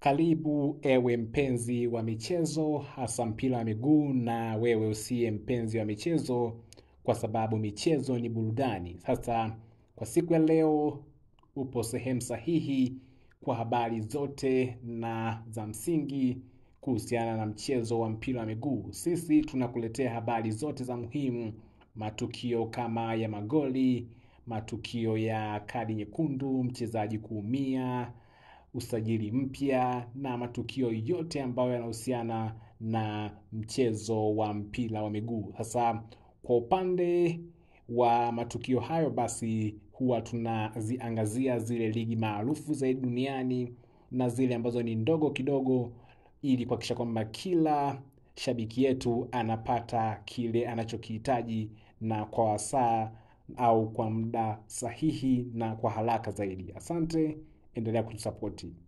Karibu ewe mpenzi wa michezo, hasa mpira wa miguu, na wewe usiye mpenzi wa michezo, kwa sababu michezo ni burudani. Sasa kwa siku ya leo, upo sehemu sahihi kwa habari zote na za msingi kuhusiana na mchezo wa mpira wa miguu. Sisi tunakuletea habari zote za muhimu, matukio kama ya magoli, matukio ya kadi nyekundu, mchezaji kuumia usajili mpya na matukio yote ambayo yanahusiana na mchezo wa mpira wa miguu. Sasa kwa upande wa matukio hayo, basi huwa tunaziangazia zile ligi maarufu zaidi duniani na zile ambazo ni ndogo kidogo, ili kuhakikisha kwamba kila shabiki yetu anapata kile anachokihitaji na kwa wasaa au kwa muda sahihi na kwa haraka zaidi. Asante, endelea kutusapoti.